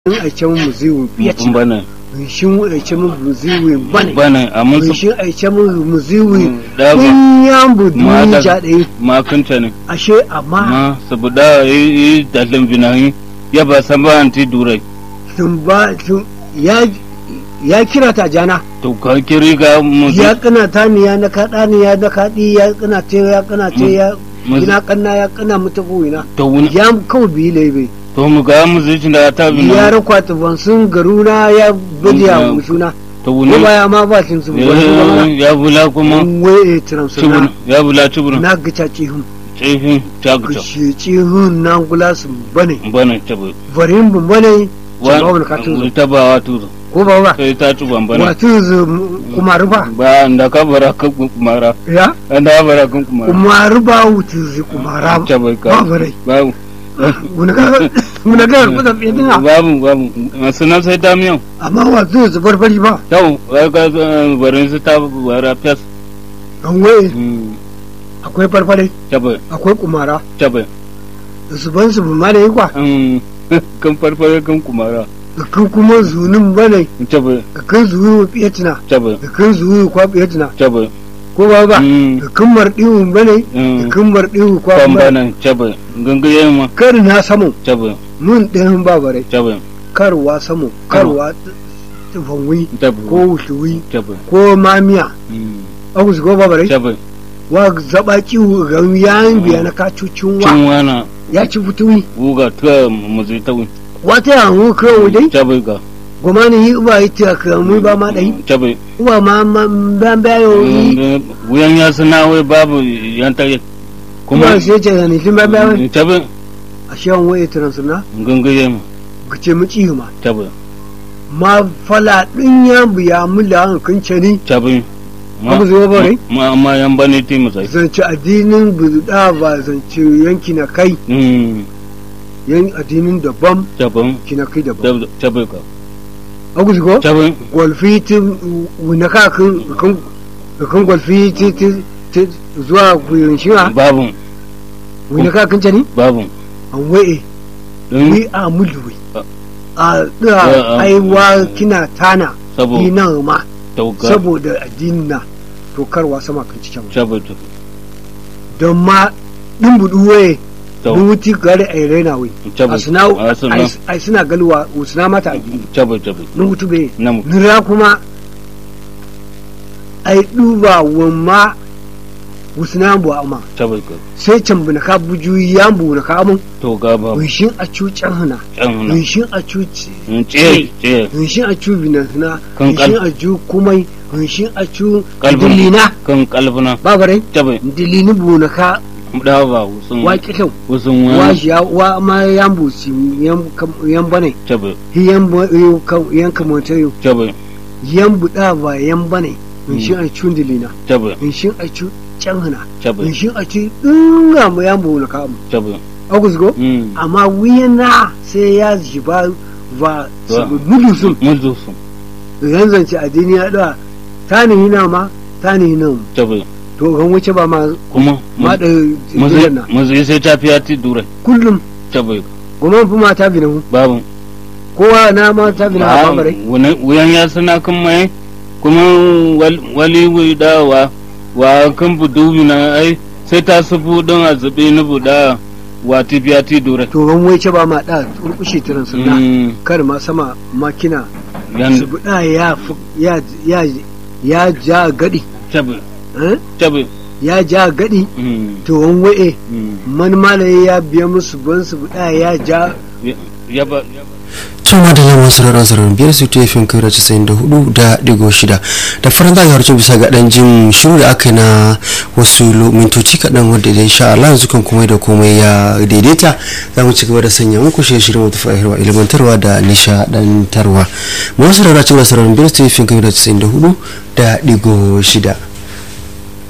shin aice mu muziwi biyaci bana shin aice mu muziwi bane bana amma su shin aice mu muziwi da ba kun yambu ma duni da jaɗe ma kunta ne ashe amma ma saboda yi dalin binahi ya ba san ba anti durai sun ba sun ya ya kira ta jana to ka kiri ga musu ya kana ta ni ya na kaɗa ni ya na kaɗi ya kana te ya kana te ya Muzi- ina kanna ya kana mutu buwina to wuni ya kawai biyi laibe to mu ga musu da ta ya bina rakwata ban sun garuna ya badiya Ya- musuna to ko wuni baya ma ba sun su wani kuma ya bula kuma waye transfer cibin na ya bula cibin na gaca cihun tsifin taguta kushe cihun na gula su bane bana tabi varin bu bane ba wani ka tuzo ta ba wa tuzo ko ba ba sai ta tuban bana wa tuzo kuma ruba ba da ka bara kan kumara ya an da bara kan kumara kuma ruba wutuzi kuma raba tabi ka ba bare babu guna ga guna ga kuda bidin babu babu masu nan sai damiyan amma wa tuzo barbari ba yau ga barin su ta bara fes an waye akwai farfare tabi akwai kumara tabi su ban su ma da yi kwa kan farfare kan kumara da kan kuma zunin bane tabi da kan zuwi fiyatina tabi da kan zuwi kwa fiyatina tabi ko ba ba da kan mardiwu bane da kan mardiwu kwa kan bane bana tabi gangaye ma kar na samu tabi mun ɗayan ba bare tabi karwa samu karwa tufanwi tabi ko wushuwi tabi ko mamiya aku su ko ba bare tabi wa zaba kiwu ga yayin biya na kacucin wa cin wana ya ci fituwi wuga ta muzi ta wi wata yanzu kan wudai tabi ga goma ne yi uba yi ta kamu ba ma ɗai tabi uba ma ma ban bayo yi wuyan ya suna wai babu yan tare kuma kuma sai ce da nufin ban bayo tabi a shan waye transuna gangaye ma ka ce mu ci ma tabi ma fala ɗin ya biya mu da hankan cani tabi Abu zuwa bare? ma ma yan bane ti musai zance addinin buzuda ba zance yanki na kai mm yan addinin daban tabi kina kai daban tabi ka aku ko tabi golfi ti wuna ka kan kan kan golfi ti ti ti zuwa guyin shiwa babu wuna ka kan cani babu an waye don ni a mulwi a Ah, da ah. aiwa kina tana sabo ina ma tauka saboda addinin na to karwa sama kan cikin tabi tabi don ma din budu waye tau mun wuti gare ai raina wai tabi a suna a suna ai suna galwa suna mata addini tabi tabi nun wutu be namu nira kuma ai duba wamma wusna bu amma tabi ka sai can buna ka buju ya bu na ka mun to ga babu winshin a cucan hana can huna winshin a cuci ce ce winshin a cu bina hana Kan kal- winshin a ju kumai winshin a cu Kalbin. dilina kan kalbuna babare tabi dilini bu na ka da ba usun wa kitau usun wa wani shi ya wa ma yan bu si yan kam- yan bane tabi yan bu yan kamata yau tabi yan buɗa ba yan bane in shi a cun dilina tabi in shi a cu can hana in tabi shi a ci dinga mu yan bu na kamu tabi agus go mm amma wiyana sai ya jiba ba Ba. mudu sun muzu sun idan zance addini ya da ta ni hina ma ta ni hina mu tabi to kan wuce ba ma kuma ma da muzu dilana muzu sai ta fiya ti durai kullum tabi goma fi ma ta bi na mu babu kowa na ma ta bi na Ah, ba bare wani- wuyan ya suna kan mai kuma wal- wali wuda wa wa kan budu na ai sai ta sufu don a zube ni buda wa ti biya ti dure to kan wuce ba ma da turkushe tiran sunna Mm, kar ma sama makina yan su buɗa ya fi- ya ya ya ja gadi tabi eh? tabi ya ja gadi mm, to wan wa'e mm. man malaye ya biya musu ban su buɗa ya ja Ya- ya ba ya ba- to madalla masu rarra zarar biyar su ta fin kai casa'in da hudu da digo shida da faran za a harcin bisa ga dan jin shiru da aka yi na wasu lo- mintoci kaɗan wadda da insha Allah yanzu kan komai da komai ya daidaita za mu ci gaba da sanya muku shirye shirye wata fahimtarwa ilimantarwa da nishaɗantarwa masu rarra cikin da sararin biyar su ta fin kai casa'in da hudu da digo shida